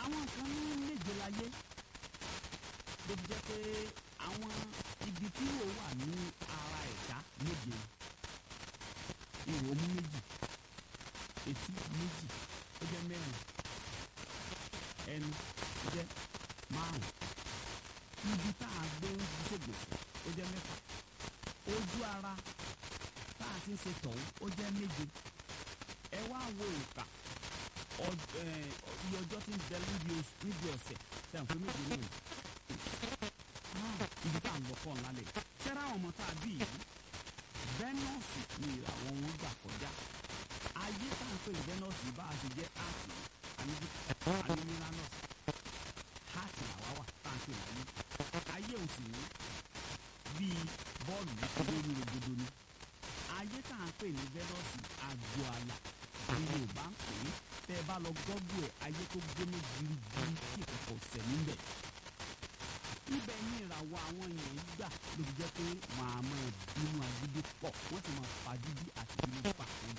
àwọn kan ní méje láyé ló fi jẹ́ pé àwọn ibi tí yóò wà ní ara ẹ̀dá méje ihò mú méjì etí méjì ó jẹ́ mẹ́rin ẹnu ó jẹ́ márùn ibi tá a gbé ń ṣègbè ó jẹ́ mẹ́fà ojú ara tá a ti ń ṣe tọ̀hún ó jẹ́ méje ẹ wá wo ìka iye ọjọ́ tí ń bẹ níbi ọ̀sẹ̀ tẹ̀ ń fún méje náà ibi tá à ń lọ kọ́ ńlá lẹ̀ ṣẹ́ra àwọn ọmọ tá a bí yìí vẹ́nọ́ọ̀sì ni ìràwọ̀ wọn gbà kọjá ayé tá à ń pè ní vẹ́nọ́ọ̀sì bá a ṣe jẹ́ áàtì animiranọ́ọ̀sì áàtì làwa wà tá à ń pè láyé ayé ò sì ní bíi bọ́ọ̀lù lórí rogodo ni ayé tá à ń pè ní vẹ́nọ́ọ̀sì àgọ́ àlà ni Yorùbá ń pè é tẹ́ ẹ bá lọ gọ́gù ẹ̀ ayé tó gbóná girigiri tí ìkọ̀kọ̀ sẹ̀ níbẹ̀ ibẹ̀ ní ìràwọ̀ àwọn èèyàn gbà ló fi jẹ́ pé màá máa bínú agídí pọ̀ wọ́n sì máa fagídí àti bínú pa àwọn